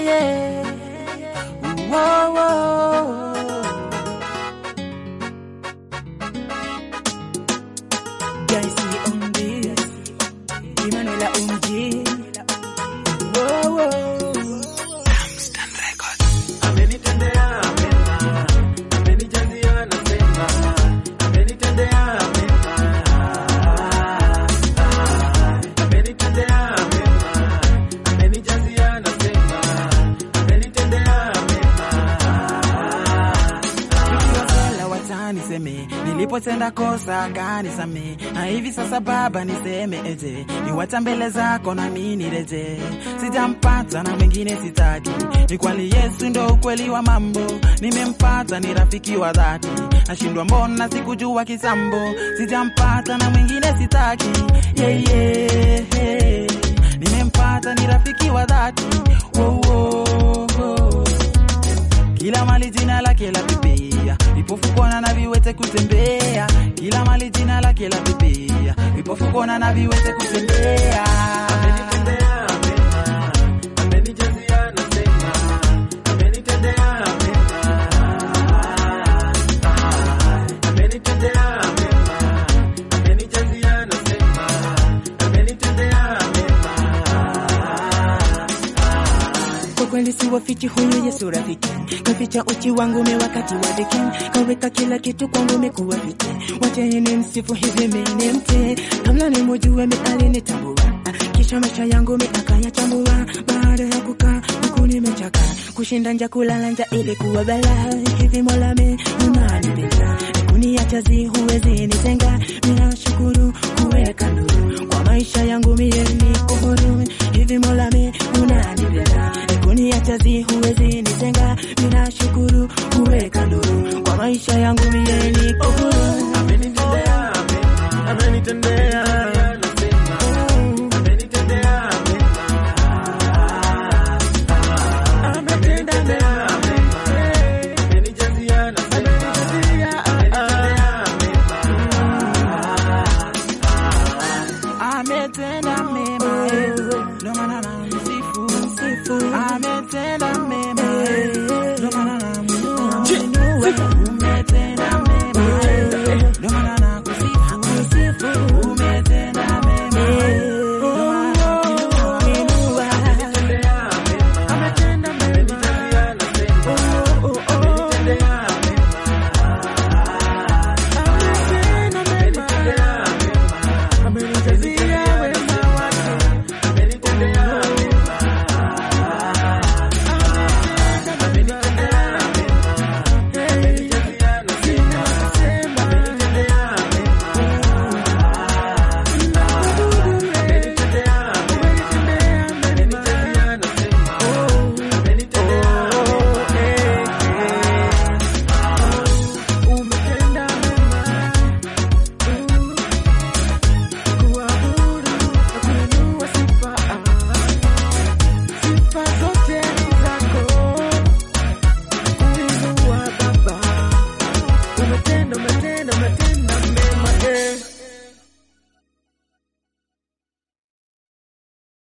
yeah. Whoa, whoa. Gaisi on this, Emmanuel OMG. Whoa, whoa. Amenitendea mema, amenijazia nasema, amenitendea mema, amenitendea mema, amenijazia nasema, amenitendea mema. Nikiwasela wataniseme nilipotenda kosa akanisame, na hivi sasa Baba niseme eje, niwacha mbele zako na mimi nireje, sijampata na mwingine sitaki, ni kweli Yesu ndo ukweli wa mambo, nimempata ni rafiki wa dhati, nashindwa mbona sikujua kisambo, sijampata na mwingine sitaki, yeah, yeah. nimempata ni rafiki wa dhati, wow, wow, wow. Kila mali jina lake la pepea, vipofu kuona na viwete kutembea. Kila mali jina lake la pepea, vipofu kuona na viwete kutembea. Amenitendea mema, amenijazia nasema, amenitendea mema, amenitendea mema, amenijazia nasema, amenitendea mema. Kwa kweli si wafichi huyu Yesu rafiki, kaficha uchi wangu me wakati wa dhiki, kaweka kila kitu kwangu mekuwa fiti. Wacheni msifu hivi mimi mte, kabla nimujue mi alinitambua, kisha maisha yangu mi akayachambua. Baada ya kukaa huku nimechaka, kushinda nja kulala nja ilikuwa balaa. Hivi Mola me unanipenda, kuniacha zi huwezi nitenga. Ninashukuru kuweka nuru kwa maisha yangu mie niko huru